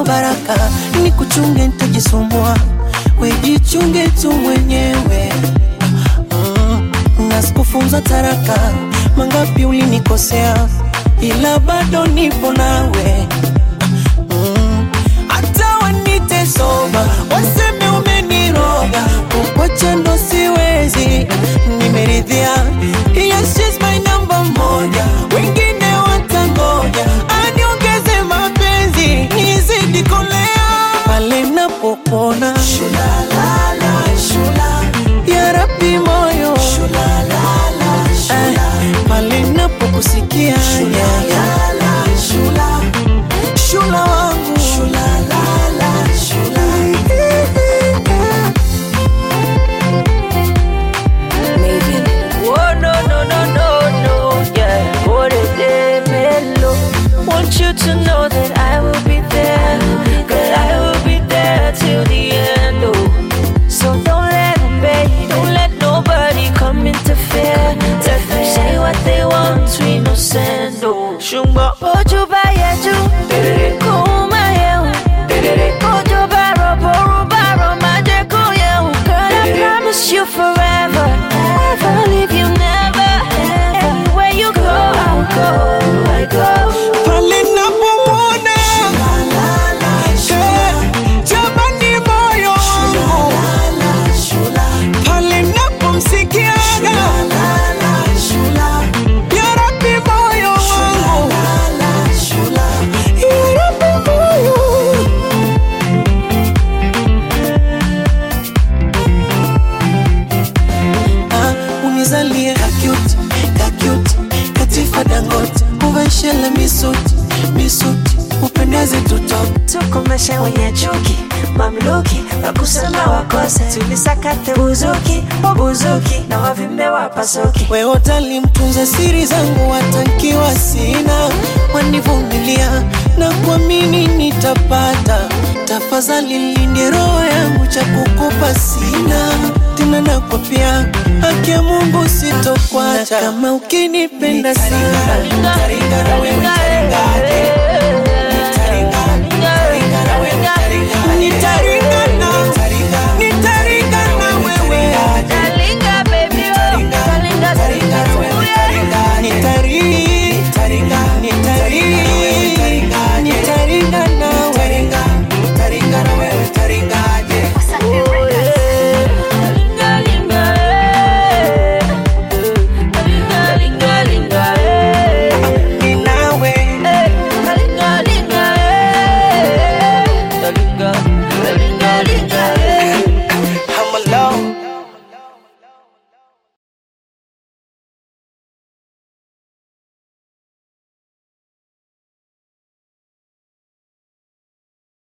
sio baraka, ni kuchunge nitajisumbua, wejichunge tu mwenyewe mm, na sikufunza taraka, mangapi ulinikosea, ila bado nipo nawe mm, hata wanite soba, waseme umeniroga, kukwacha ndo siwezi, nimeridhia yes, she's my number moja, wengine watangoja, aniongeze mapenzi nizidi kolea pale napopona ya Rabbi moyo Eh, pale napokusikia shula wangu Maven. Oh no no no no no, yeah. What a day, mellow. Want you to know that I will be there, that I will be there till the end. Oh, so don't let them bait, don't let nobody come interfere. Let them say what they want, we no send. Oh, shumba ojo ba yeju, kuma yehu, ojo ba robo roba romaje kuyehu. Girl, I promise you forever, never leave you, never. Anywhere you go, I'll go, I go. pale napomwona Eh, jamani moyo wangu pale napomsikiaga ya Rabbi moyo wangu ya Rabbi moyo Ah, unizalie kakyuti kakyuti katifa dangote uveshele misuti misuti upendeze tutoke tukomeshe wenye chuki mamluki wakusema wakose tulisakate buzuki wabuzuki na wavimbe wapasuki wewe utalimtunza siri zangu watankiwa sina wanivumilia na kuamini nitapata tafadhali linde roho yangu cha kukupa sina tena nakwapia haki ya Mungu sitokwacha kama ukinipenda sana Taringa, taringa,